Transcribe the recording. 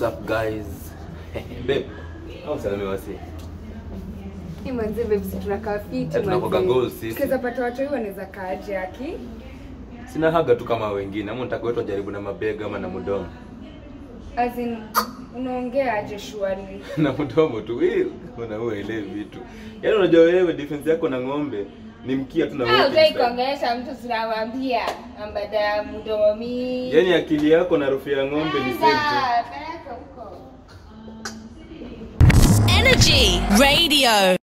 up guys? Babe, au salame wasi. Hii manze babes tunakaa fiti Eh, tunakuwaga manze. goals sisi. Tukiweza pata watu hivi wanaweza kaaje aki? Sina haga tu kama wengine. Ama unataka wetu jaribu na mabega ama na mdomo. As in unaongea aje shwari? na mdomo tu. Hii unaua ile vitu. Yaani unajua wewe defense yako na ng'ombe ni mkia tu na Ah, walking utaki style. kuongelesha mtu tunamwambia ambada ya mdomo mingi. Yaani akili yako na harufu ya ng'ombe ni same tu. Anda, peleka huko. Energy Radio.